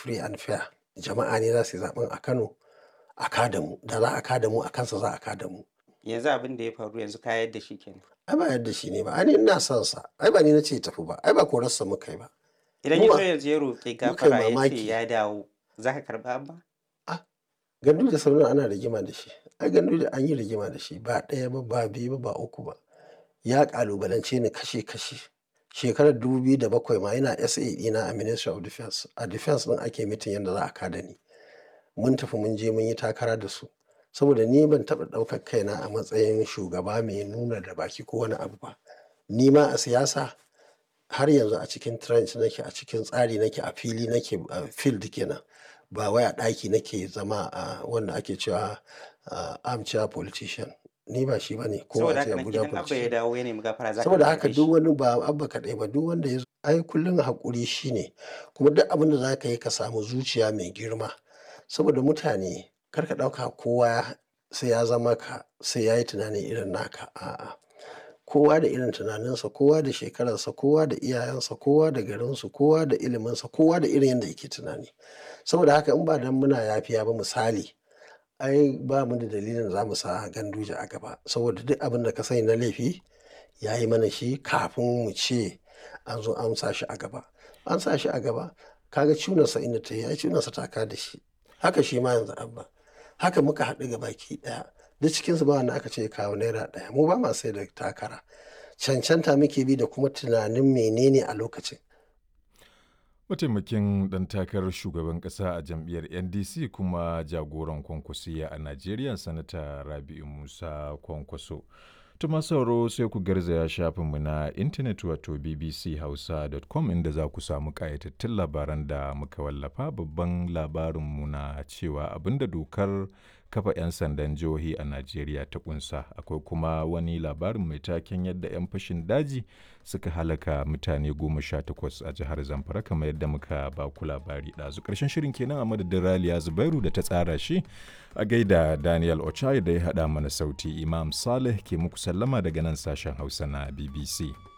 free and fair jama'a ne za su yi zaɓen a Kano a kada mu da za a kada mu a kansa za a kada mu. Yanzu abin da ya faru yanzu ka yadda shi kenan. Ai ba yadda shi ne ba, ai ni ina son sa, ai ba ni na ce ya tafi ba, ai ba korarsa muka yi ba. Idan Mu ya ba- zo yanzu ya roƙi muka yi gafara ya ce mamaki. ya dawo za ka karɓa Abba? Gandu da Sardauna ana rigima da shi, ai Gandu da an yi rigima da shi ba ɗaya ba ba biyu ba ba uku ba. Ya ƙalubalance ni kashe kashe. Shekarar dubu biyu da bakwai ma yana SA ɗina a Ministry of Defence. A Defence ɗin ake mitin yadda za a kada ni. Mun tafi mun je mun yi takara da su. Saboda ni ban taɓa ɗaukar kaina a matsayin shugaba mai nuna da baki ko wani abu ba. Ni ma a siyasa har yanzu a cikin trench nake a cikin tsari nake a fili nake a field kenan. Ba wai a ɗaki nake zama a wanda ake cewa a armchair politician. Ni ba shi bane ko Saboda a ce haka nan Abuja idan Abba ya politician. dawo ya nemi gafara za ka Saboda karɓe haka shi. duk wani ba Abba kaɗai ba duk wanda ya zo ai kullum haƙuri shine kuma duk abin da za ka yi ka samu zuciya mai girma. Saboda mutane kar ka ɗauka kowa sai ya zama ka sai ya yi tunani irin naka a'a. Kowa da irin tunaninsa, kowa da shekararsa, kowa da iyayensa, kowa da garinsu, kowa da iliminsa, kowa da irin yadda yake tunani. Saboda haka in ba dan muna yafiya ba misali, ai ba mu da dalilin za mu sa Ganduje a gaba. Saboda duk abin da ka sani na laifi ya yi mana shi kafin mu ce an zo an sa shi a gaba. An sa shi a gaba, ka ga cunarsa inda ta yi, ai cunarsa ta ka da shi. Haka shi ma yanzu Abba. Haka muka haɗu gabaki ɗaya. Duk cikinsu ba wanda aka ce ya kawo naira ɗaya. Mu ba ma sai da takara. Cancanta muke bi da kuma tunanin menene a lokacin. Mataimakin ɗan takarar shugaban ƙasa a jam'iyyar NDC kuma jagoran kwankwasiya a Najeriya Sanata Rabi'u Musa Kwankwaso. Tuma sauro sai ku garzaya shafinmu na intanet wato bbchausa.com inda za ku samu ƙayatattun labaran da muka wallafa babban labarinmu na cewa abinda dokar kafa 'yan sandan jihohi a Najeriya ta kunsa akwai kuma wani labarin mai taken yadda 'yan fashin daji suka halaka mutane goma sha takwas a jihar Zamfara kamar yadda muka ba ku labari ɗazu ƙarshen shirin kenan a madadin Raliya Zubairu da ta tsara shi a gaida Daniel Ochai da ya haɗa mana sauti Imam Saleh ke muku sallama daga nan sashen Hausa na BBC.